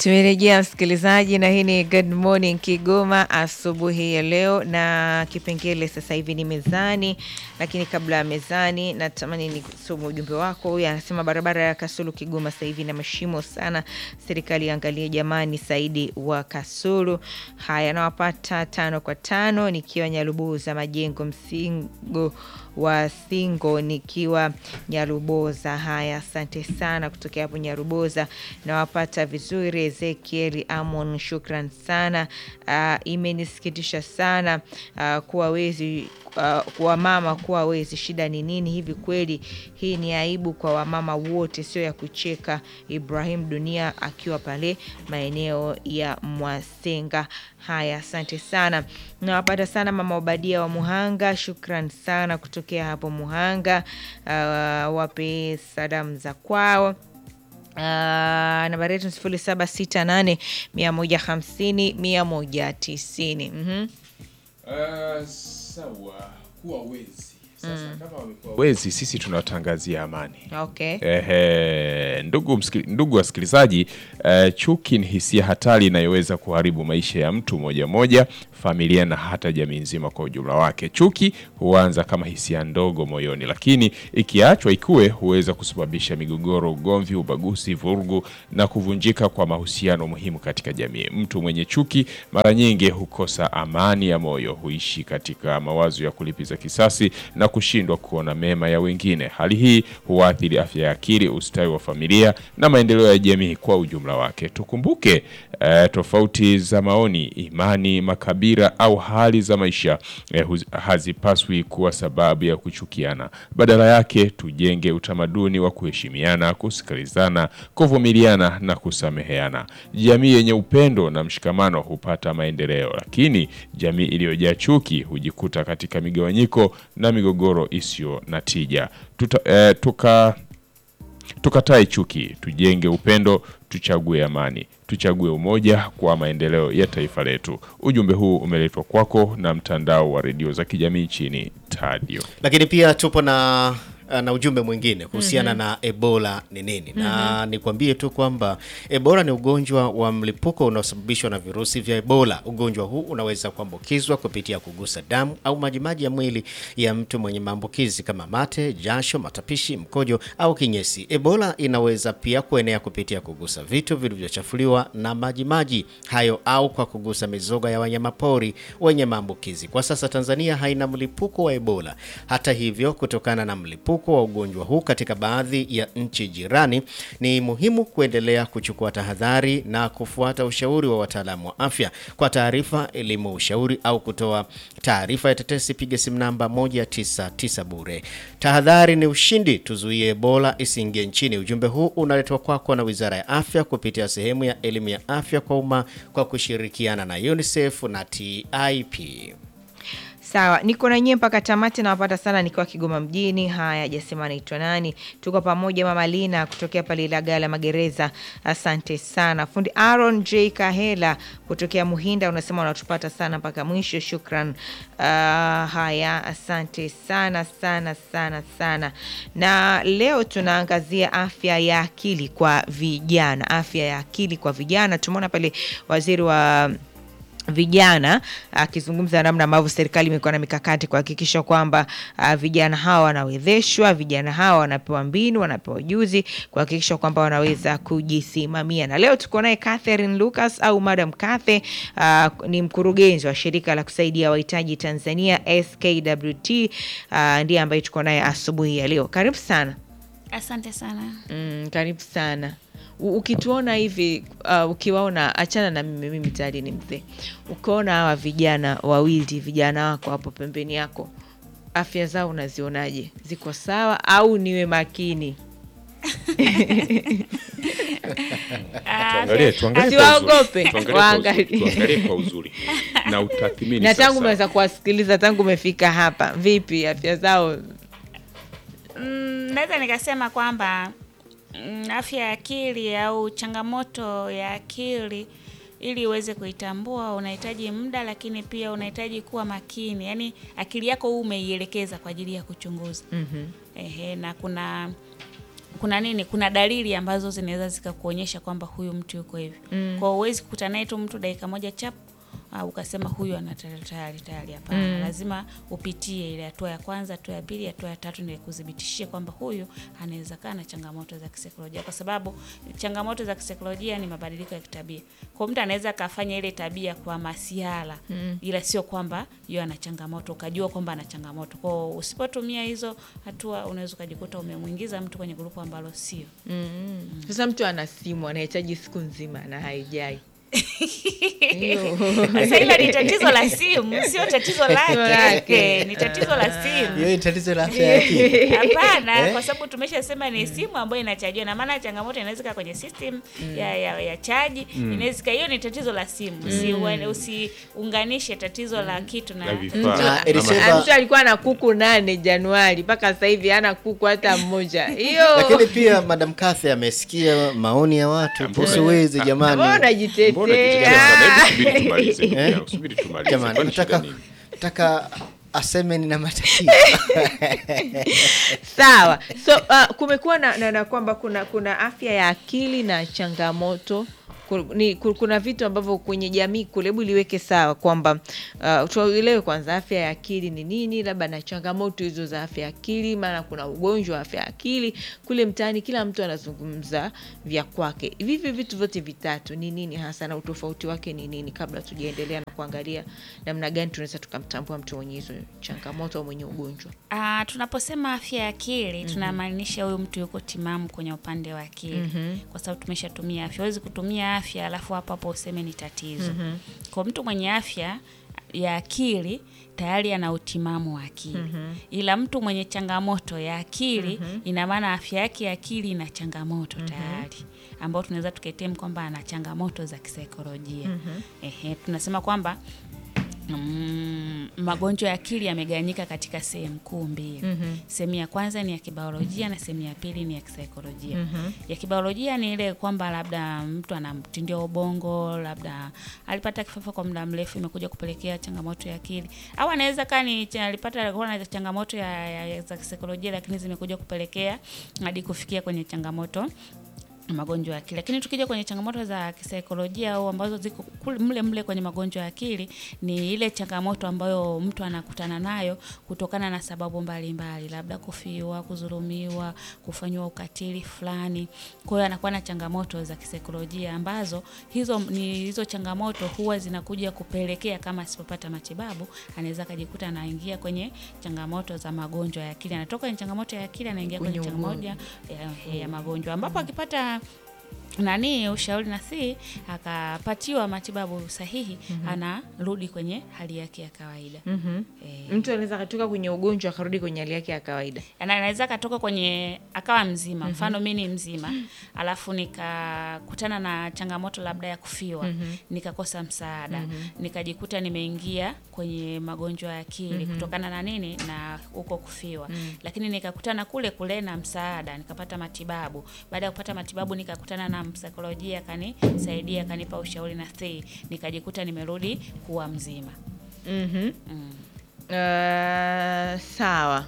Tumerejea msikilizaji, na hii ni Good Morning Kigoma asubuhi ya leo, na kipengele sasa hivi ni mezani. Lakini kabla ya mezani, natamani nisome ujumbe wako. Huyu anasema barabara ya Kasulu Kigoma sasa hivi na mashimo sana, serikali iangalie jamani. Saidi wa Kasulu. Haya, nawapata tano kwa tano nikiwa Nyalubuza Majengo, msingo wa Singo nikiwa Nyaruboza. Haya, asante sana kutokea hapo Nyaruboza, nawapata vizuri. Ezekieli Amon, shukran sana. Uh, imenisikitisha sana uh, kuwa wezi uh, kwa mama kuwa wezi. Shida ni nini hivi? Kweli hii ni aibu kwa wamama wote, sio ya kucheka. Ibrahim Dunia akiwa pale maeneo ya Mwasenga. Haya, asante sana, nawapata sana mama Obadia wa Muhanga, shukran sana kutokea hapo Muhanga. Uh, wape salamu za kwao. Uh, nambari yetu sifuri saba sita nane mia moja hamsini mia moja tisini. Mhm. Uh, sawa kuwa wezi sasa, kama wamekuwa wezi, sisi tunawatangazia amani. Okay. Ehe, ndugu, msikili- ndugu wasikilizaji, eh, chuki ni hisia hatari inayoweza kuharibu maisha ya mtu moja moja, familia na hata jamii nzima kwa ujumla wake. Chuki huanza kama hisia ndogo moyoni, lakini ikiachwa ikue huweza kusababisha migogoro, ugomvi, ubaguzi, vurugu na kuvunjika kwa mahusiano muhimu katika jamii. Mtu mwenye chuki mara nyingi hukosa amani ya moyo, huishi katika mawazo ya kulipiza kisasi na kushindwa kuona mema ya wengine. Hali hii huathiri afya ya akili, ustawi wa familia na maendeleo ya jamii kwa ujumla wake. Tukumbuke eh, tofauti za maoni, imani, makabila au hali za maisha eh, huz- hazipaswi kuwa sababu ya kuchukiana. Badala yake tujenge utamaduni wa kuheshimiana, kusikilizana, kuvumiliana na kusameheana. Jamii yenye upendo na mshikamano hupata maendeleo, lakini jamii iliyojaa chuki hujikuta katika migawanyiko na migogoro isiyo na tija. Tuta, eh, tuka tukatae chuki, tujenge upendo, tuchague amani, tuchague umoja kwa maendeleo ya taifa letu. Ujumbe huu umeletwa kwako na mtandao wa redio za kijamii nchini Tadio. Lakini pia tupo na na ujumbe mwingine kuhusiana na Ebola ni nini, na nikwambie tu kwamba Ebola ni ugonjwa wa mlipuko unaosababishwa na virusi vya Ebola. Ugonjwa huu unaweza kuambukizwa kupitia kugusa damu au majimaji ya mwili ya mtu mwenye maambukizi kama mate, jasho, matapishi, mkojo au kinyesi. Ebola inaweza pia kuenea kupitia kugusa vitu vilivyochafuliwa na majimaji hayo au kwa kugusa mizoga ya wanyamapori wenye maambukizi. Kwa sasa Tanzania haina mlipuko wa Ebola. Hata hivyo, kutokana na mlipuko wa ugonjwa huu katika baadhi ya nchi jirani, ni muhimu kuendelea kuchukua tahadhari na kufuata ushauri wa wataalamu wa afya. Kwa taarifa, elimu, ushauri au kutoa taarifa ya tetesi, piga simu namba 199 bure. Tahadhari ni ushindi, tuzuie Ebola isiingie nchini. Ujumbe huu unaletwa kwako na Wizara ya Afya kupitia sehemu ya elimu ya afya kwa umma kwa kushirikiana na UNICEF na TIP. Sawa, niko na nyie mpaka tamati. Nawapata sana nikiwa Kigoma mjini. Haya, jasema anaitwa nani? Tuko pamoja, mama Lina kutokea pale Ilagala magereza, asante sana. Fundi Aaron J Kahela kutokea Muhinda unasema unatupata sana mpaka mwisho, shukran. Uh, haya, asante sana sana sana sana. Na leo tunaangazia afya ya akili kwa vijana, afya ya akili kwa vijana. Tumeona pale waziri wa vijana akizungumza namna ambavyo serikali imekuwa na mikakati kuhakikisha kwamba uh, vijana hawa wanawezeshwa, vijana hawa wanapewa mbinu, wanapewa ujuzi kuhakikisha kwamba wanaweza kujisimamia. Na leo tuko naye Catherine Lucas au Madam Cathe, uh, ni mkurugenzi wa shirika la kusaidia wahitaji Tanzania SKWT, uh, ndiye ambaye tuko naye asubuhi ya leo. Karibu sana. Asante sana. Mm, karibu sana. U- Ukituona hivi uh, ukiwaona, achana na mimi, mimi tayari ni mzee. Ukiona hawa vijana wawili, vijana wako hapo pembeni yako, afya zao unazionaje? Ziko sawa au niwe makini? Tuangalie, tuangalie kwa uzuri. Asiwaogope, Tuangalie kwa uzuri. waangalie. Tuangalie kwa uzuri na utathmini na tangu sasa. umeweza kuwasikiliza tangu umefika hapa, vipi afya zao? Mm, naweza nikasema kwamba mm, afya ya akili au changamoto ya akili ili uweze kuitambua unahitaji muda, lakini pia unahitaji kuwa makini, yaani akili yako huu umeielekeza kwa ajili ya kuchunguza. Mhm. Ehe, na kuna kuna nini, kuna dalili ambazo zinaweza zikakuonyesha kwamba huyu mtu yuko hivi. Mm. Kwa hiyo huwezi kukutana naye tu mtu dakika moja chap au ukasema huyu ana tayari tayari tayari. Hapana, lazima upitie ile hatua ya kwanza, hatua ya pili, hatua ya tatu, ndio kuthibitishie kwamba huyu anaweza kaa na changamoto za kisaikolojia, kwa sababu changamoto za kisaikolojia ni mabadiliko ya kitabia. Kwa mtu anaweza akafanya ile tabia kwa masiala ila sio kwamba yeye ana changamoto, ukajua kwamba ana changamoto. Kwa hiyo usipotumia hizo hatua, unaweza ukajikuta umemwingiza mtu kwenye grupu ambalo sio. Sasa mtu ana simu anahitaji siku nzima na haijai Hiyo. Sasa hilo ni tatizo la simu, sio tatizo lake. lake. Ni tatizo la simu. hiyo ni tatizo la afya ya akili Hapana, Eh? kwa sababu tumeshasema ni simu ambayo inachajiwa, na maana changamoto inaweza kaa kwenye system ya, ya, ya chaji inaweza kaa, hiyo ni tatizo la simu. Usi- Usiunganishe tatizo la kitu na Na vifaa. Na Ama- Eliseva- Ah, mtu alikuwa na kuku nane Januari mpaka sasa hivi hana kuku hata mmoja. Hiyo lakini pia madam Kathy amesikia maoni ya watu kuhusu wezi mbona jamani Mbona unajitetea? kijana, subiri tumalize. Eh? Subiri tumalize. jamani Kwani shida nataka nini? nataka aseme nina matatizo Sawa. So uh, kumekuwa na, na, na kwamba kuna kuna afya ya akili na changamoto Ku- ni, ku- kuna vitu ambavyo kwenye jamii kule, hebu liweke sawa kwamba uh, tuelewe kwanza afya ya akili ni nini, labda na changamoto hizo za afya ya akili, maana kuna ugonjwa wa afya ya akili kule mtaani, kila mtu anazungumza vya kwake. Vivi vitu vyote vitatu ni nini hasa na utofauti wake ni nini, kabla tujaendelea na kuangalia namna gani tunaweza tukamtambua mtu mwenye hizo changamoto au mwenye ugonjwa. Ah, tunaposema afya ya akili tunamaanisha huyu mtu yuko timamu kwenye upande wa akili kwa sababu tumeshatumia afya. Huwezi kutumia afya alafu hapo hapo useme ni tatizo. Kwa mtu mwenye afya ya akili tayari ana utimamu wa akili, ila mtu mwenye changamoto ya akili ina maana afya yake ya akili ina changamoto tayari ambao tunaweza tukaitem kwamba ana changamoto za kisaikolojia. Ehe, tunasema kwamba Mm, magonjwa ya akili yamegawanyika katika sehemu kuu mbili. Sehemu ya kwanza ni ya kibiolojia na sehemu ya pili ni ya kisaikolojia. Ya kibiolojia ni ile kwamba labda mtu ana mtindio wa ubongo, labda alipata kifafa kwa muda mrefu, imekuja kupelekea changamoto ya akili, au anaweza kaa ni cha- alipata alikuwa na changamoto ya, ya, ya za kisaikolojia, lakini zimekuja kupelekea hadi kufikia kwenye changamoto magonjwa ya akili. Lakini tukija kwenye changamoto za kisaikolojia au ambazo ziko kule- mle mle kwenye magonjwa ya akili, ni ile changamoto ambayo mtu anakutana nayo kutokana na sababu mbalimbali mbali, labda kufiwa, kudhulumiwa, kufanyiwa ukatili fulani. Kwa hiyo anakuwa na changamoto za kisaikolojia ambazo hizo ni hizo changamoto huwa zinakuja kupelekea kama asipopata matibabu anaweza akajikuta anaingia kwenye changamoto za magonjwa ya akili. Anatoka kwenye changamoto ya akili anaingia kwenye, Kwenye changamoto ya, ya magonjwa ambapo akipata nani ushauri na si akapatiwa matibabu sahihi anarudi kwenye hali yake ya kawaida. Eh, Mtu anaweza akatoka kwenye ugonjwa akarudi kwenye hali yake ya kawaida. ana- anaweza akatoka kwenye akawa mzima, mfano mi ni mzima alafu nikakutana na changamoto labda ya kufiwa nikakosa msaada nikajikuta nimeingia kwenye magonjwa ya akili kutokana na nini na huko kufiwa, lakini nikakutana kule kule na msaada nikapata matibabu. Baada ya kupata matibabu nikakutana na msaikolojia akanisaidia akanipa ushauri na sei, nikajikuta nimerudi kuwa mzima. Mhm. Mm. Uh, sawa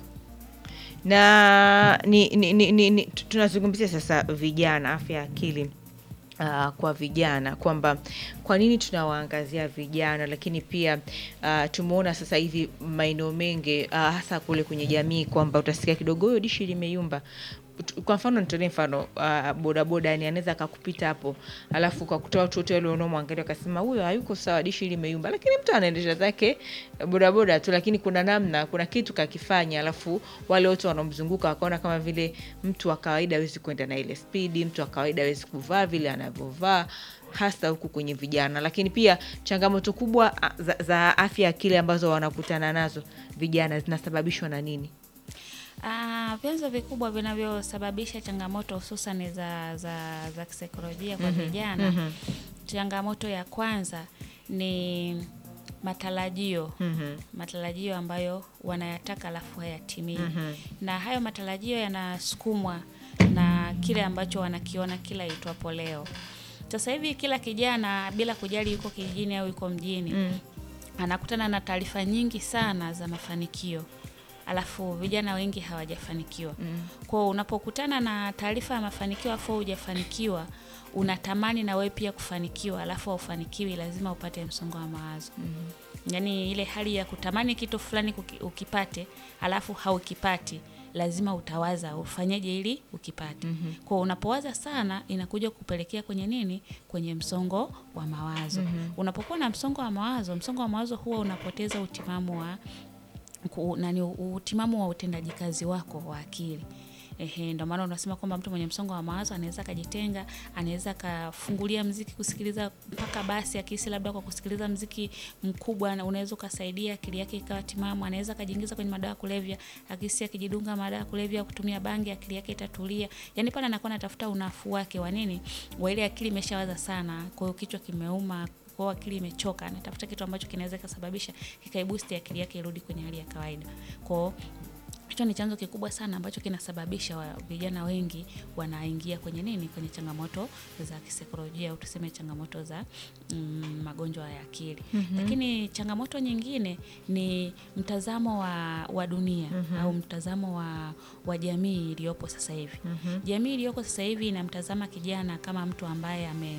na ni, ni, ni, ni, ni, tu- tunazungumzia sasa vijana, afya ya akili uh, kwa vijana kwamba kwa nini tunawaangazia vijana, lakini pia uh, tumeona sasa hivi maeneo mengi uh, hasa kule kwenye jamii kwamba utasikia kidogo huyo dishi limeyumba. Tu- Kwa mfano nitolee mfano uh, bodaboda, yani anaweza akakupita hapo, alafu kwa kutoa watu wote wale wanaomwangalia wakasema huyo hayuko sawa, dishi limeyumba, lakini mtu anaendesha zake bodaboda tu, lakini kuna namna, kuna kitu kakifanya, alafu wale wote wanaomzunguka wakaona kama vile mtu wa kawaida hawezi kwenda na ile spidi, mtu wa kawaida hawezi kuvaa vile anavyovaa hasa huku kwenye vijana. Lakini pia changamoto kubwa a, za, za afya ya akili ambazo wanakutana nazo vijana zinasababishwa na nini? Ah, vyanzo vikubwa vinavyosababisha changamoto hususan za, za, za kisaikolojia kwa vijana. Changamoto ya kwanza ni matarajio matarajio ambayo wanayataka alafu hayatimii na hayo matarajio yanasukumwa na kile ambacho wanakiona kila itwapo leo. Sasa hivi kila kijana bila kujali yuko kijijini au yuko mjini anakutana na taarifa nyingi sana za mafanikio alafu vijana wengi hawajafanikiwa. Kwa unapokutana na taarifa ya mafanikio afu hujafanikiwa, unatamani na wewe pia kufanikiwa, alafu haufanikiwi, lazima upate msongo wa mawazo. Yaani ile hali ya kutamani kitu fulani kuki- ukipate, alafu haukipati lazima utawaza ufanyeje ili ukipate. Kwa unapowaza sana inakuja kupelekea kwenye nini? Kwenye msongo wa mawazo. Unapokuwa na msongo wa mawazo, msongo wa mawazo huwa unapoteza utimamu wa ku- nani utimamu wa utendaji kazi wako wa akili. Ehe, ndio maana unasema kwamba mtu mwenye msongo wa mawazo anaweza akajitenga, anaweza akafungulia mziki kusikiliza mpaka basi, akihisi labda kwa kusikiliza mziki mkubwa na unaweza ukasaidia akili yake ikawa timamu. Anaweza akajiingiza kwenye madawa ya kulevya, akihisi akijidunga madawa ya kulevya, kutumia bangi, akili yake itatulia. Yani pale anakuwa anatafuta unafuu wake wa nini, wa ile akili imeshawaza sana, kwa hiyo kichwa kimeuma kwa hiyo akili imechoka, anatafuta kitu ambacho kinaweza kikasababisha kikaibusti akili yake irudi kwenye hali ya kawaida. Kwa hiyo hicho ni chanzo kikubwa sana ambacho kinasababisha wa- vijana wengi wanaingia kwenye nini, kwenye changamoto za kisaikolojia au tuseme changamoto za mm, magonjwa ya akili. Lakini changamoto nyingine ni mtazamo wa, wa dunia au mtazamo wa, wa jamii iliyopo sasa hivi. Jamii iliyoko sasa hivi inamtazama kijana kama mtu ambaye ame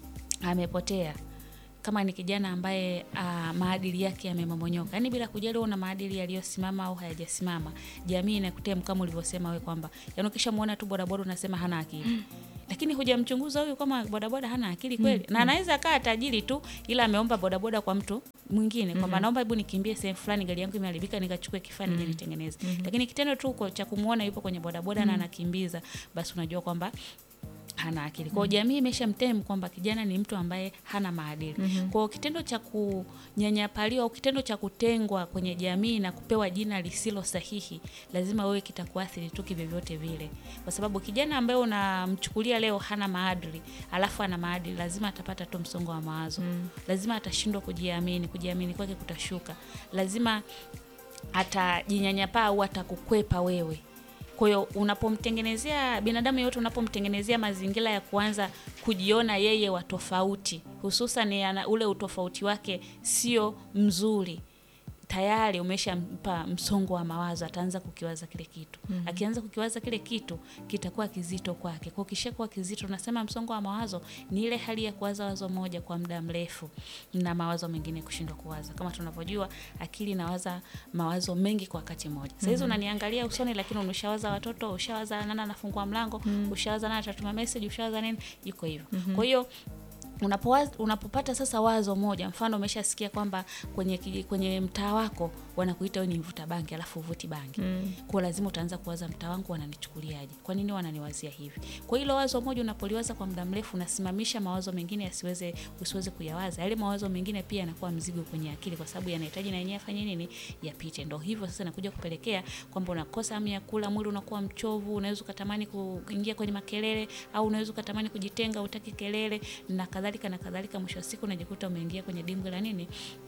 amepotea kama ni kijana ambaye uh, maadili yake yamemomonyoka, yaani bila kujali una maadili yaliyosimama au hayajasimama, jamii inakutem kama ulivyosema wewe kwamba yaani ukishamuona tu bodaboda unasema hana akili lakini hujamchunguza huyu kama bodaboda hana akili kweli, na anaweza kaa tajiri tu, ila ameomba bodaboda kwa mtu mwingine kwamba naomba hebu nikimbie sehemu fulani, gari yangu imeharibika, nikachukue kifaa nije nitengeneze. Lakini kitendo tu kwa- cha kumuona yupo kwenye bodaboda na anakimbiza, basi unajua kwamba hana akili. Kwa hiyo jamii imeshamtem kwamba kijana ni mtu ambaye hana maadili. Kwa hiyo kitendo cha kunyanyapaliwa au kitendo cha kutengwa kwenye jamii na kupewa jina lisilo sahihi, lazima wewe kitakuathiri tu kivyovyote vile, kwa sababu kijana ambaye unamchukulia leo hana maadili, alafu ana maadili, lazima atapata tu msongo wa mawazo, lazima atashindwa kujiamini, kujiamini kwake kutashuka, lazima atajinyanyapaa au atakukwepa wewe. Kwa hiyo unapomtengenezea binadamu yote, unapomtengenezea mazingira ya kuanza kujiona yeye wa tofauti, hususan ana- ule utofauti wake sio mzuri, tayari umeshampa msongo wa mawazo, ataanza kukiwaza kile kitu. Akianza kukiwaza kile kitu kitakuwa kizito kwake. Kwa kishakuwa kizito, nasema msongo wa mawazo ni ile hali ya kuwaza wazo moja kwa muda mrefu na mawazo mengine kushindwa kuwaza. Kama tunavyojua, akili inawaza mawazo mengi kwa wakati mmoja. Sasa hizi unaniangalia usoni, lakini umeshawaza watoto, ushawaza nani anafungua mlango, ushawaza nani atatuma message, ushawaza nini, iko hivyo. Kwa hiyo unapowaza, unapopata sasa wazo moja, mfano umeshasikia kwamba kwenye, kiji- kwenye mtaa wako wanakuita wewe ni mvuta bangi alafu uvuti bangi mm. Kwa lazima utaanza kuwaza mtaa wangu wananichukuliaje, kwa nini wananiwazia hivi? Kwa hilo wazo moja unapoliwaza kwa muda mrefu, unasimamisha mawazo mengine yasiweze usiweze kuyawaza. Yale mawazo mengine pia yanakuwa mzigo kwenye akili, kwa sababu yanahitaji na yenyewe afanye nini, yapite. Ndio hivyo sasa inakuja kupelekea kwamba unakosa hamu ya kula, mwili unakuwa mchovu, unaweza ukatamani kuingia kwenye makelele, au unaweza ukatamani kujitenga, utaki kelele na kadhalika na kadhalika. Mwisho wa siku unajikuta umeingia kwenye dimbwi la nini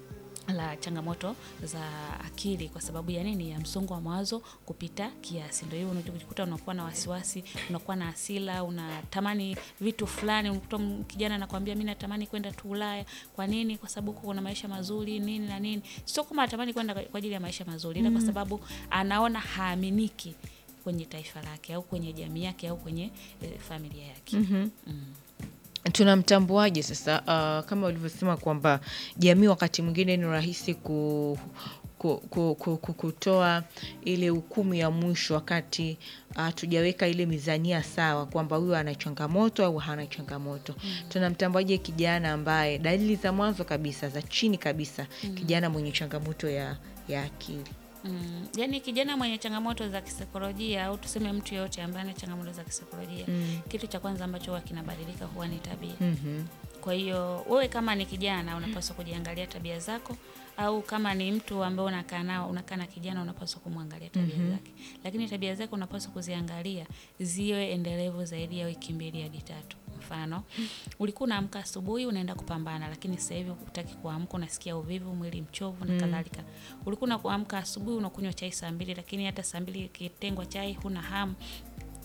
la changamoto za akili kwa sababu ya nini? Ya msongo wa mawazo kupita kiasi. Ndio hiyo unajikuta unakuwa na wasiwasi, unakuwa na hasira, unatamani vitu fulani. Unakuta m- kijana anakuambia mimi natamani kwenda tu Ulaya. Kwa nini? Kwa sababu kuna maisha mazuri nini na nini. Sio kama anatamani kwenda kwa ajili ya maisha mazuri, ila kwa sababu anaona haaminiki kwenye taifa lake au kwenye jamii yake au kwenye eh, familia yake. tunamtambuaje sasa? Uh, kama ulivyosema kwamba jamii wakati mwingine ni rahisi ku, ku, ku, ku, ku, kutoa ile hukumu ya mwisho wakati hatujaweka ile mizania sawa kwamba huyu ana changamoto au hana changamoto. Tunamtambuaje kijana ambaye dalili za mwanzo kabisa za chini kabisa, kijana mwenye changamoto ya, ya akili? Mm, yani kijana mwenye changamoto za kisaikolojia au tuseme mtu yoyote ambaye ana changamoto za kisaikolojia kitu cha kwanza ambacho huwa kinabadilika huwa ni tabia. Kwa hiyo wewe kama ni kijana unapaswa kujiangalia tabia zako, au kama ni mtu ambaye unakaa nao unakaa na kijana unapaswa kumwangalia tabia zake, lakini tabia zake unapaswa kuziangalia ziwe endelevu zaidi ya wiki mbili hadi tatu. Mfano, ulikuwa unaamka asubuhi unaenda kupambana, lakini sasa hivi hutaki kuamka, unasikia uvivu, mwili mchovu na kadhalika. Ulikuwa unaamka asubuhi unakunywa chai saa mbili, lakini hata saa mbili ikitengwa chai huna hamu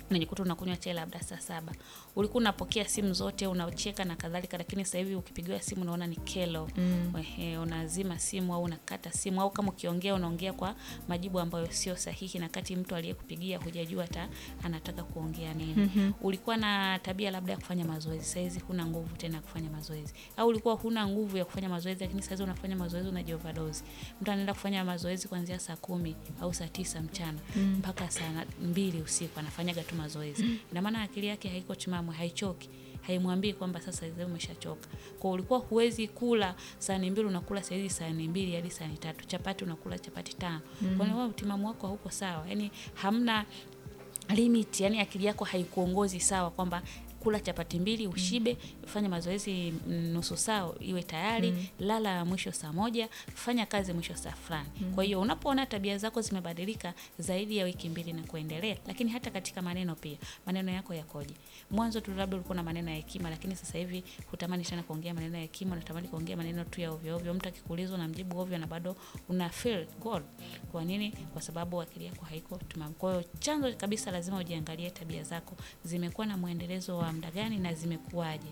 unajikuta unakunywa chai labda saa saba ulikuwa unapokea simu zote unacheka na kadhalika lakini sasa hivi ukipigiwa simu unaona ni kelo mm. Ehe, unazima simu au unakata simu au kama ukiongea unaongea kwa majibu ambayo sio sahihi na kati mtu aliyekupigia hujajua hata anataka kuongea nini mm-hmm. ulikuwa na tabia labda ya kufanya mazoezi saizi huna nguvu tena ya kufanya mazoezi au ulikuwa huna nguvu ya kufanya mazoezi lakini saizi unafanya mazoezi unajioverdose mtu anaenda kufanya mazoezi kuanzia saa kumi au saa tisa mchana mpaka saa na- mbili usiku anafanyaga tu mazoezi ina maana akili yake haiko timamu haichoki haimwambii kwamba sasa hivi umeshachoka kwa ulikuwa huwezi kula sahani mbili unakula sahizi sahani mbili hadi sahani tatu chapati unakula chapati tano mm. kwani wewe utimamu wako hauko sawa yani hamna limit yani akili yako haikuongozi sawa kwamba kula chapati mbili ushibe fanya mazoezi mm, nusu saa iwe tayari lala mwisho saa moja fanya kazi mwisho saa fulani kwa hiyo unapoona tabia zako zimebadilika zaidi ya wiki mbili na kuendelea lakini hata katika maneno pia maneno yako yakoje mwanzo tu labda ulikuwa na maneno ya hekima lakini sasa hivi hutamani tena kuongea maneno ya hekima unatamani kuongea maneno tu ya ovyo ovyo mtu akikuuliza unamjibu ovyo na bado una feel good kwa nini kwa sababu akili yako haiko timamu kwa hiyo chanzo kabisa lazima ujiangalie tabia zako zimekuwa na mwendelezo wa muda gani na zimekuwaje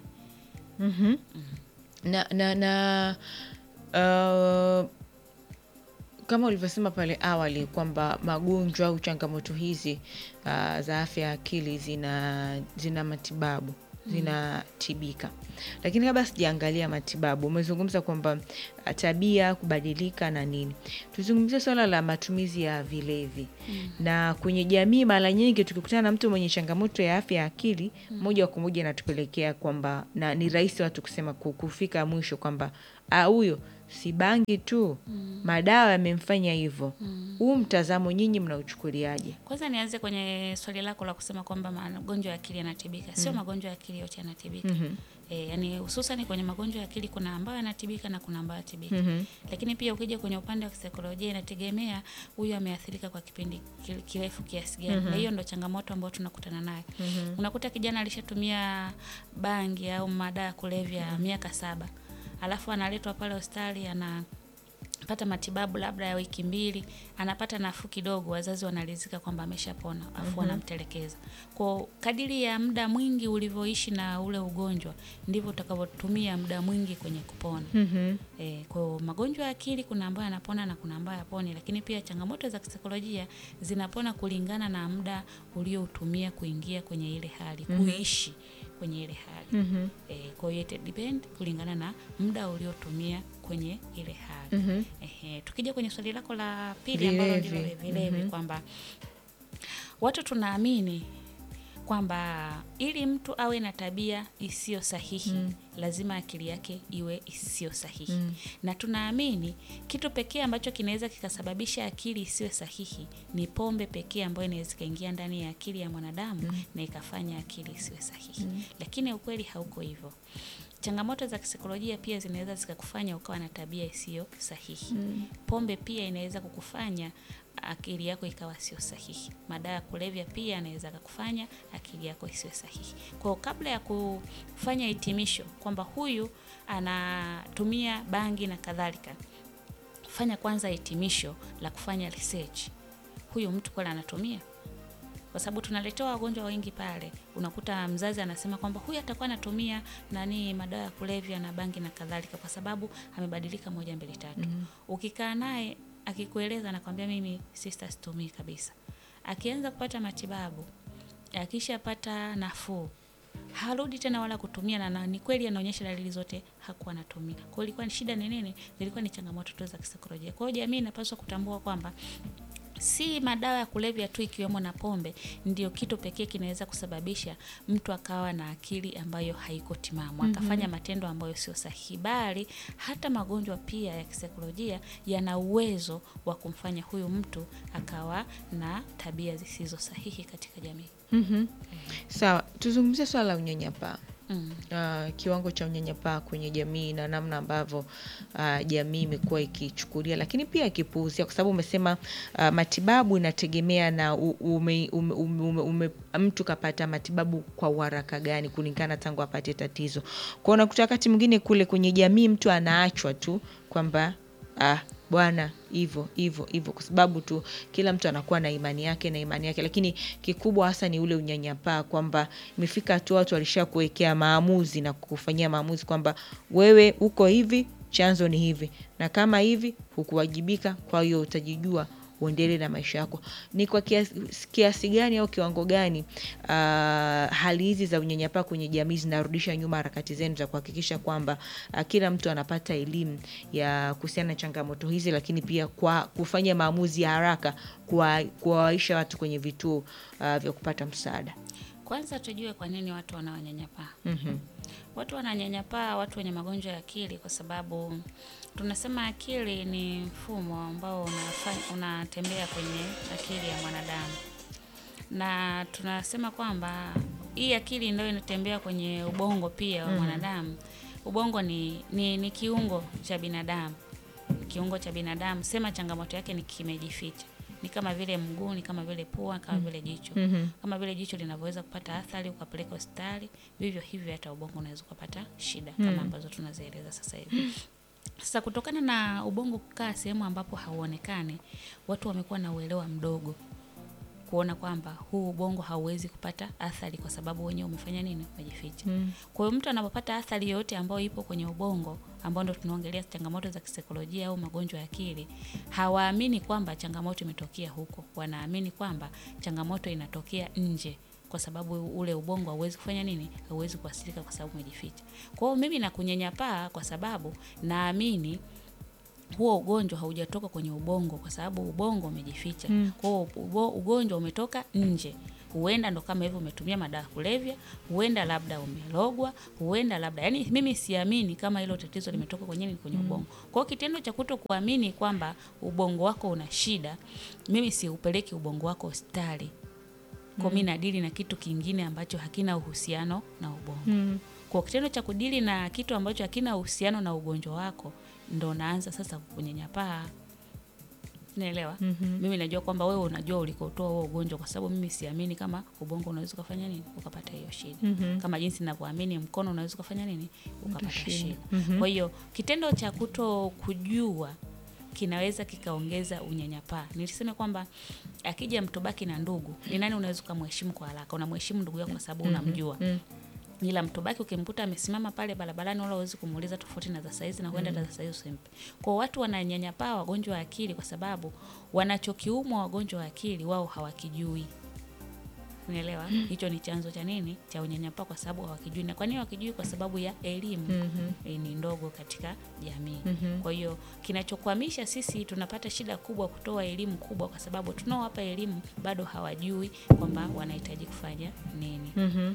na na na uh, kama ulivyosema pale awali kwamba magonjwa au changamoto hizi uh, za afya ya akili zina zina matibabu zinatibika lakini kabla sijaangalia matibabu umezungumza kwamba uh, tabia kubadilika na nini tuzungumzie swala la matumizi ya vilevi mm. na kwenye jamii mara nyingi tukikutana na mtu mwenye changamoto ya afya ya akili mm. moja kwa moja inatupelekea kwamba na ni rahisi watu kusema ku- kufika mwisho kwamba "Ah, huyo si bangi tu mm. madawa yamemfanya hivyo huu mtazamo nyinyi mnauchukuliaje kwanza nianze kwenye swali lako la kusema kwamba magonjwa ya akili yanatibika sio magonjwa ya akili yote yanatibika E, yani hususan kwenye magonjwa ya akili kuna ambayo yanatibika na kuna ambayo yatibika mm-hmm. lakini pia ukija kwenye upande wa kisaikolojia inategemea huyu ameathirika kwa kipindi ki- kirefu kiasi gani mm-hmm. na hiyo ndo changamoto ambayo tunakutana nayo mm-hmm. unakuta kijana alishatumia bangi au madawa ya kulevya mm-hmm. miaka saba alafu analetwa pale hospitali ana pata matibabu labda ya wiki mbili anapata nafuu kidogo wazazi wanalizika kwamba ameshapona afu wanamtelekeza kwa kadiri ya muda mwingi ulivyoishi na ule ugonjwa ndivyo utakavyotumia muda mwingi kwenye kupona mm-hmm. e, kwa magonjwa ya akili kuna ambayo yanapona na kuna ambayo yaponi lakini pia changamoto za kisaikolojia zinapona kulingana na muda ulioutumia kuingia kwenye ile hali mm-hmm. kuishi kwenye ile hali mm-hmm. e, kwa hiyo ita depend kulingana na muda uliotumia kwenye ile hali mm-hmm. Ehe, tukija kwenye swali lako la pili ambalo Vilevi. ndilo vilevi mm-hmm. kwamba watu tunaamini kwamba ili mtu awe na tabia isiyo sahihi mm. lazima akili yake iwe isiyo sahihi mm. na tunaamini kitu pekee ambacho kinaweza kikasababisha akili isiyo sahihi ni pombe pekee ambayo inaweza ikaingia ndani ya akili ya mwanadamu mm. na ikafanya akili isiwe sahihi mm. lakini ukweli hauko hivyo changamoto za kisaikolojia pia zinaweza zikakufanya ukawa na tabia isiyo sahihi mm. pombe pia inaweza kukufanya akili yako ikawa sio sahihi madawa ya kulevya pia anaweza kakufanya akili yako isiwe sahihi kwao kabla ya kufanya hitimisho kwamba huyu anatumia bangi na kadhalika fanya kwanza hitimisho la kufanya research huyu mtu kweli anatumia kwa sababu tunaletewa wagonjwa wengi pale unakuta mzazi anasema kwamba huyu atakuwa anatumia nani madawa ya kulevya na bangi na kadhalika kwa sababu amebadilika moja mbili tatu mm-hmm. ukikaa naye akikueleza anakwambia mimi sister situmii kabisa akianza kupata matibabu akishapata nafuu harudi tena wala kutumia na, na ni kweli anaonyesha dalili zote hakuwa anatumia kwa hiyo ilikuwa ni shida ni nini zilikuwa ni changamoto tu za kisaikolojia kwa hiyo jamii inapaswa kutambua kwamba si madawa ya kulevya tu ikiwemo na pombe ndio kitu pekee kinaweza kusababisha mtu akawa na akili ambayo haiko timamu mm-hmm. akafanya matendo ambayo sio sahihi bali hata magonjwa pia ya kisaikolojia yana uwezo wa kumfanya huyu mtu akawa na tabia zisizo sahihi katika jamii mm-hmm. sawa tuzungumzie swala la unyanyapaa mm. uh, kiwango cha unyanyapaa kwenye jamii na namna ambavyo uh, jamii imekuwa ikichukulia lakini pia ikipuuzia kwa sababu umesema uh, matibabu inategemea na u- ume, ume, ume, ume, ume, mtu kapata matibabu kwa uharaka gani kulingana tangu apate tatizo kwao unakuta wakati mwingine kule kwenye jamii mtu anaachwa tu kwamba ah, bwana hivyo hivyo hivyo, kwa sababu tu kila mtu anakuwa na imani yake na imani yake, lakini kikubwa hasa ni ule unyanyapaa, kwamba imefika hatua watu walisha kuwekea maamuzi na kufanyia maamuzi kwamba wewe uko hivi, chanzo ni hivi, na kama hivi hukuwajibika, kwa hiyo utajijua uendelee na maisha yako. Ni kwa kiasi, kiasi gani au kiwango gani uh, hali hizi za unyanyapaa kwenye jamii zinarudisha nyuma harakati zenu za kuhakikisha kwamba uh, kila mtu anapata elimu ya kuhusiana na changamoto hizi, lakini pia kwa kufanya maamuzi ya haraka kuwa- kuwawaisha watu kwenye vituo uh, vya kupata msaada. Kwanza tujue kwa nini watu wanaonyanyapaa. Watu wananyanyapaa watu wenye magonjwa ya akili kwa sababu tunasema akili ni mfumo ambao unafanya, unatembea kwenye akili ya mwanadamu, na tunasema kwamba hii akili ndio inatembea kwenye ubongo pia wa mwanadamu. Ubongo ni, ni, ni kiungo cha binadamu, kiungo cha binadamu. Sema changamoto yake ni kimejificha ni kama vile mguu, ni kama vile pua, kama vile jicho. Kama vile jicho linavyoweza kupata athari ukapeleka hospitali, vivyo hivyo hata ubongo unaweza ukapata shida kama ambazo tunazieleza sasa hivi. Sasa kutokana na ubongo kukaa sehemu ambapo hauonekani, watu wamekuwa na uelewa mdogo kuona kwamba huu ubongo hauwezi kupata athari kwa sababu wenyewe umefanya nini, umejificha. Kwa hiyo mtu anapopata athari yoyote ambayo ipo kwenye ubongo, ambao ndo tunaongelea changamoto za kisaikolojia au magonjwa ya akili, hawaamini kwamba changamoto imetokea huko, wanaamini kwamba changamoto inatokea nje kwa sababu ule ubongo hauwezi kufanya nini, hauwezi kuathirika kwa sababu umejificha. Kwa hiyo mimi nakunyanyapaa kwa sababu naamini huo ugonjwa haujatoka kwenye ubongo kwa sababu ubongo umejificha. Kwa hiyo ubo- ugonjwa umetoka nje. Huenda ndo kama hivyo umetumia madawa ya kulevya, huenda labda umelogwa, huenda labda yani, mimi siamini kama hilo tatizo limetoka kwenye nini, kwenye ubongo. Kwa hiyo kitendo cha kuto kuamini kwamba ubongo wako una shida, mimi siupeleki ubongo wako hospitali. Kwa mimi nadili na kitu kingine ambacho hakina uhusiano na ubongo. Kwa kitendo cha kudili na kitu ambacho hakina uhusiano na ugonjwa wako, ndo naanza sasa kukunyanyapaa. Naelewa. Mimi najua kwamba wewe unajua ulikotoa huo ugonjwa, kwa sababu mimi siamini kama ubongo unaweza ukafanya nini ukapata hiyo shida, kama jinsi ninavyoamini mkono unaweza ukafanya nini ukapata shida. Kwa hiyo kitendo cha kuto kujua kinaweza kikaongeza unyanyapaa. Nilisema kwamba akija mtu baki na ndugu, ni nani unaweza ukamheshimu kwa haraka? Unamheshimu ndugu yako kwa sababu unamjua ila mtu baki ukimkuta amesimama pale barabarani, wala huwezi kumuuliza tofauti na za saizi na huenda mm. za saizi usimpe. Kwa watu wananyanyapaa wagonjwa wa akili kwa sababu wanachokiumwa wagonjwa wa akili wao hawakijui. Unaelewa? Hicho ni chanzo cha nini? Cha unyanyapaa kwa sababu hawakijui. Na kwa nini hawakijui? Kwa sababu ya elimu e, ni ndogo katika jamii. Kwa hiyo kinachokwamisha sisi tunapata shida kubwa kutoa elimu kubwa, kwa sababu tunaowapa elimu bado hawajui kwamba wanahitaji kufanya nini.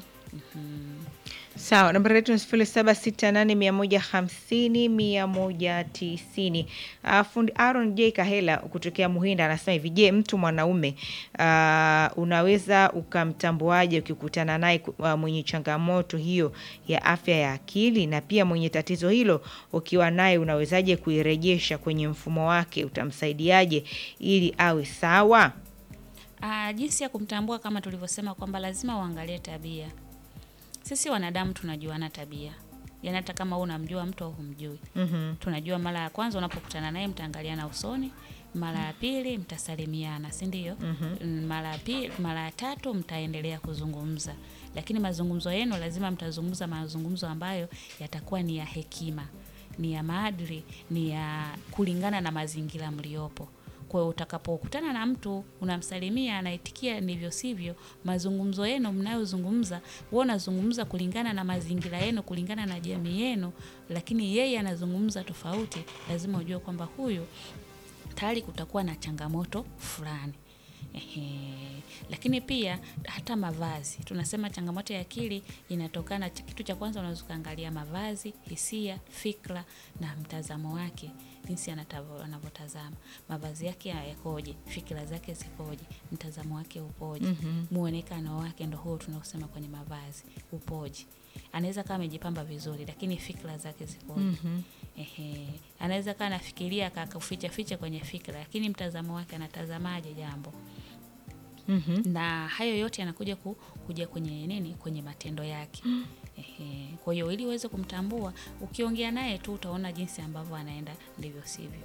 Sawa, nambari yetu ni sifuri saba sita nane mia moja hamsini mia moja tisini. Uh, fundi Aaron J Kahela kutokea Muhinda anasema hivi: Je, mtu mwanaume uh, unaweza ukamtambuaje ukikutana naye uh, mwenye changamoto hiyo ya afya ya akili, na pia mwenye tatizo hilo ukiwa naye unawezaje kuirejesha kwenye mfumo wake? Utamsaidiaje ili awe sawa? Ah, jinsi ya kumtambua kama tulivyosema kwamba lazima uangalie tabia. Sisi wanadamu tunajuana tabia, yaani hata kama wewe unamjua mtu au humjui. Tunajua mara ya kwanza unapokutana naye mtaangaliana usoni, mara ya pili mtasalimiana, si ndio? Mm, Mara ya pili, mara ya tatu mtaendelea kuzungumza, lakini mazungumzo yenu lazima mtazungumza mazungumzo ambayo yatakuwa ni ya hekima, ni ya maadili, ni ya kulingana na mazingira mliopo. Kwa hiyo utakapokutana na mtu unamsalimia, anaitikia ndivyo sivyo, mazungumzo yenu mnayozungumza, wewe unazungumza kulingana na mazingira yenu, kulingana na jamii yenu, lakini yeye anazungumza tofauti, lazima ujue kwamba huyu tayari kutakuwa na changamoto fulani. Ehe. Lakini pia hata mavazi, tunasema changamoto ya akili inatokana, kitu cha kwanza unaweza ukaangalia mavazi, hisia, fikra na mtazamo wake, jinsi anatavo- anavyotazama mavazi yake yakoje, fikra zake zikoje, mtazamo wake upoje, muonekano wake, ndo huo tunaosema kwenye mavazi upoje. Anaweza kama amejipamba vizuri, lakini fikra zake zikoje? Ehe, anaweza kaa anafikiria akakuficha ficha kwenye fikra, lakini mtazamo wake anatazamaje jambo na hayo yote yanakuja ku, kuja kwenye nini, kwenye matendo yake. Ehe, kwa hiyo ili uweze kumtambua, ukiongea naye tu utaona jinsi ambavyo anaenda ndivyo sivyo.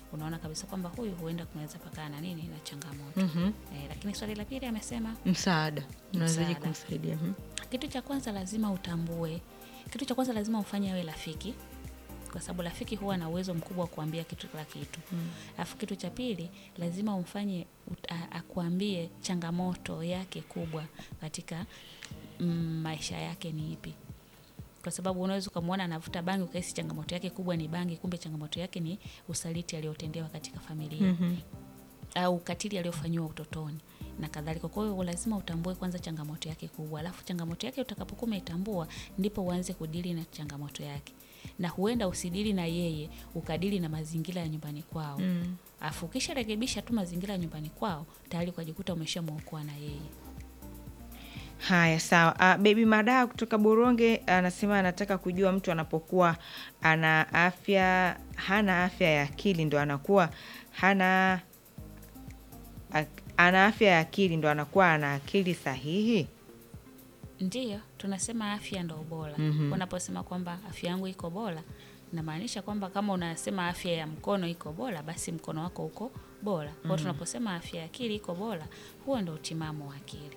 unaona kabisa kwamba huyu huenda kunaweza pakaa na nini na changamoto eh, lakini swali la pili amesema Msaada unawezaje Msaada. kumsaidia? Mhm. kitu cha kwanza lazima utambue, kitu cha kwanza lazima ufanye awe rafiki, kwa sababu rafiki huwa na uwezo mkubwa wa kuambia kitu kila kitu. Alafu kitu cha pili lazima umfanye ut- a- akuambie changamoto yake kubwa katika mm, maisha yake ni ipi, kwa sababu unaweza ukamwona anavuta bangi ukahisi changamoto yake kubwa ni bangi, kumbe changamoto yake ni usaliti aliotendewa katika familia au ukatili aliofanyiwa utotoni na kadhalika. Kwa hiyo lazima utambue kwanza changamoto yake kubwa, alafu changamoto yake utakapokuwa umeitambua, ndipo uanze kudili na changamoto yake, na huenda usidili na yeye, ukadili na mazingira ya nyumbani kwao mm. Afu ukisharekebisha tu mazingira ya nyumbani kwao, tayari ukajikuta umeshamwokoa na yeye. Haya, sawa. Uh, Baby Madaa kutoka Boronge anasema anataka kujua mtu anapokuwa ana afya hana afya ya akili ndo anakuwa hana ak- ana afya ya akili ndo anakuwa ana akili sahihi. Ndiyo, tunasema afya ndo bora. Unaposema kwamba afya yangu iko bora, inamaanisha kwamba kama unasema afya ya mkono iko bora, basi mkono wako uko bora. Kwa hiyo tunaposema afya ya akili iko bora, huo ndo utimamu wa akili.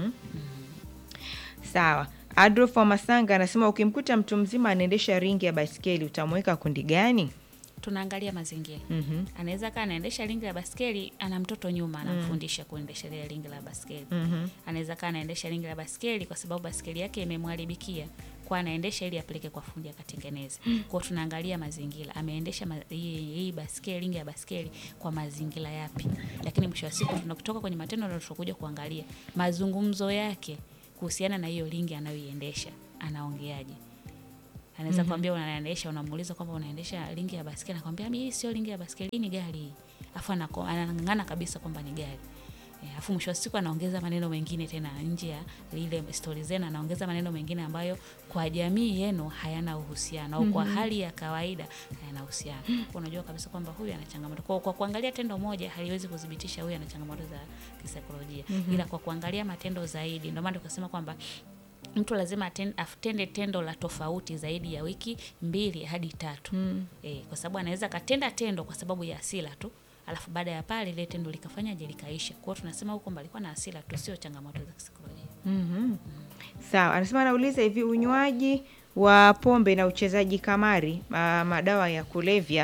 Sawa. Adolf wa Masanga anasema ukimkuta mtu mzima anaendesha ringi ya baiskeli utamweka kundi gani? Tunaangalia mazingira. Anaweza kaa anaendesha ringi la baskeli, ana mtoto nyuma, anamfundisha kuendesha ile ringi la baskeli. Anaweza kaa anaendesha ringi la baskeli kwa sababu baskeli yake imemharibikia, kwa anaendesha ili apeleke kwa fundi akatengeneze. Kwa hiyo tunaangalia mazingira, ameendesha ma, hii, hii baskeli ringi ya baskeli kwa mazingira yapi. Lakini mwisho wa siku tunakutoka kwenye matendo ndio tutakuja kuangalia mazungumzo yake kuhusiana na hiyo ringi anayoiendesha, anaongeaje anaweza kwambia unaendesha, unamuuliza kwamba unaendesha ringi ya baskeli, anakwambia mimi hii sio ringi ya baskeli, hii ni gari hii. Afu anako- anang'ang'ana kabisa kwamba ni gari. Eh, Afu mwisho wa siku anaongeza maneno mengine tena nje ya ile stori zenu, anaongeza maneno mengine ambayo kwa jamii yenu hayana uhusiano au kwa hali ya kawaida hayana uhusiano. Kwa unajua kabisa kwamba huyu ana changamoto. Kwa, kwa kuangalia tendo moja haliwezi kudhibitisha huyu ana changamoto za kisaikolojia, ila kwa kuangalia matendo zaidi, ndio maana tukasema kwamba mtu lazima aten- atende tendo la tofauti zaidi ya wiki mbili hadi tatu mm. E, kwa sababu anaweza akatenda tendo kwa sababu ya hasira tu alafu baada ya pale ile tendo likafanyaje likaisha. Kwa hiyo tunasema huko kwamba alikuwa na hasira tu, sio changamoto za kisaikolojia. Sawa, anasema anauliza hivi, unywaji wa pombe na uchezaji kamari, ah, madawa ya kulevya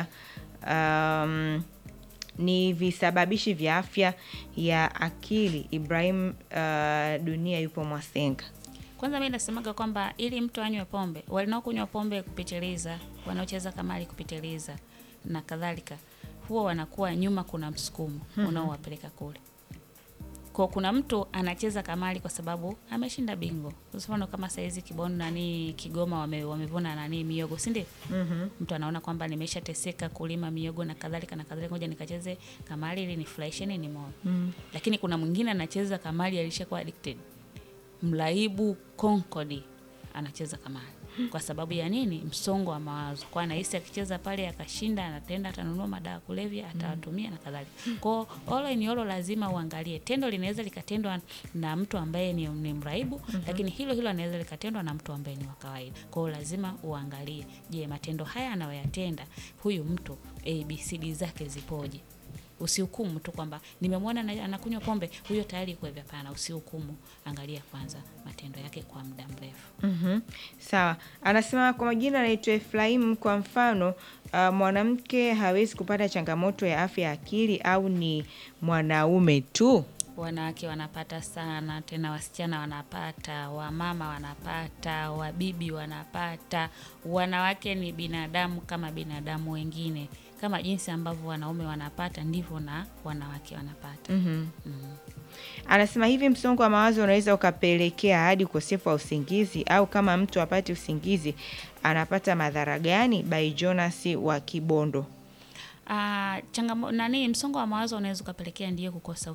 um, ni visababishi vya afya ya akili. Ibrahim ah, Dunia yupo Mwasenga. Kwanza mimi nasemaga kwamba ili mtu anywe pombe, wanaokunywa pombe kupitiliza, wanaocheza kamari kupitiliza na kadhalika, huwa wanakuwa nyuma, kuna msukumo unaowapeleka kule. Kwa kuna mtu anacheza kamari kwa sababu ameshinda bingo. Kwa mfano kama saizi Kibondo nani Kigoma wame, wamevuna nani miogo, si ndio? Mtu anaona kwamba nimeshateseka kulima miogo na kadhalika na kadhalika, ngoja nikacheze kamari ili nifurahishe nini moyo. Lakini kuna mwingine anacheza kamari alishakuwa addicted mraibu Concord anacheza kamari kwa sababu ya nini? Msongo wa mawazo, kwa anahisi akicheza pale akashinda, anatenda atanunua madawa ya kulevya, atawatumia na kadhalika. Kwa all in all, lazima uangalie tendo linaweza likatendwa na mtu ambaye ni, ni mraibu lakini hilo hilo anaweza likatendwa na mtu ambaye ni wa kawaida. Kwa hiyo lazima uangalie, je, matendo haya anayoyatenda huyu mtu ABCD zake zipoje? Usihukumu tu kwamba nimemwona ana- anakunywa pombe, huyo tayari kwa hivyo. Hapana, usihukumu, angalia kwanza matendo yake kwa muda mrefu. Mhm. Sawa, anasema kwa majina anaitwa Efraimu. Kwa mfano uh, mwanamke hawezi kupata changamoto ya afya ya akili au ni mwanaume tu? Wanawake wanapata sana, tena wasichana wanapata, wamama wanapata, wabibi wanapata. Wanawake ni binadamu kama binadamu wengine, kama jinsi ambavyo wanaume wanapata ndivyo na wanawake wanapata. Anasema hivi, msongo wa mawazo unaweza ukapelekea hadi ukosefu wa usingizi, au kama mtu apati usingizi anapata madhara gani? By Jonas wa Kibondo. Ah, changamo nani, msongo wa mawazo unaweza ukapelekea ndiyo kukosa